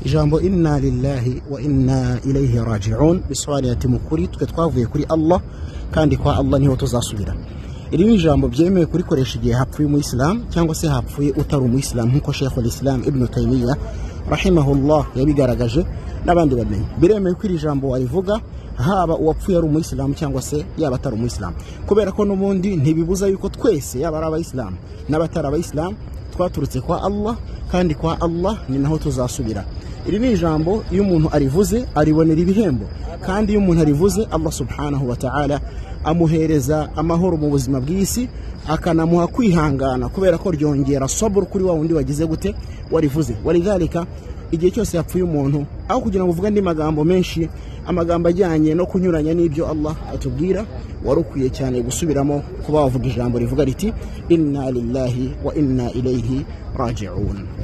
ijambo inna lillahi wa inna ilayhi raji'un bisobanuye ati mu kuri twe twavuye kuri allah kandi kwa allah niho tuzasubira iri ni ijambo byemewe kurikoresha igihe hapfuye umuyisilamu cyangwa se hapfuye utari umuyisilamu nk'uko shekhu lisilamu ibnu taymiya rahimahullah yabigaragaje n'abandi bamenye biremewe ko iri jambo warivuga haba uwapfuye ari umuyisilamu cyangwa se yaba atari umuyisilamu kubera ko n'ubundi ntibibuza yuko twese yaba ari abayisilamu n'abatari abayisilamu twaturutse kwa allah kandi kwa allah ni naho tuzasubira iri ni ijambo iyo umuntu arivuze aribonera ibihembo kandi iyo umuntu arivuze allah subhanahu wa ta'ala amuhereza amahoro mu buzima bw'isi akanamuha kwihangana kubera ko ryongera soburu kuri wa wundi wagize gute warivuze waridhalika igihe cyose yapfuye umuntu aho kugira ngo uvuge andi magambo menshi amagambo ajyanye no kunyuranya n'ibyo allah atubwira wari ukwiye cyane gusubiramo kuba wavuga ijambo rivuga riti inna lillahi wa inna ilayhi raji'un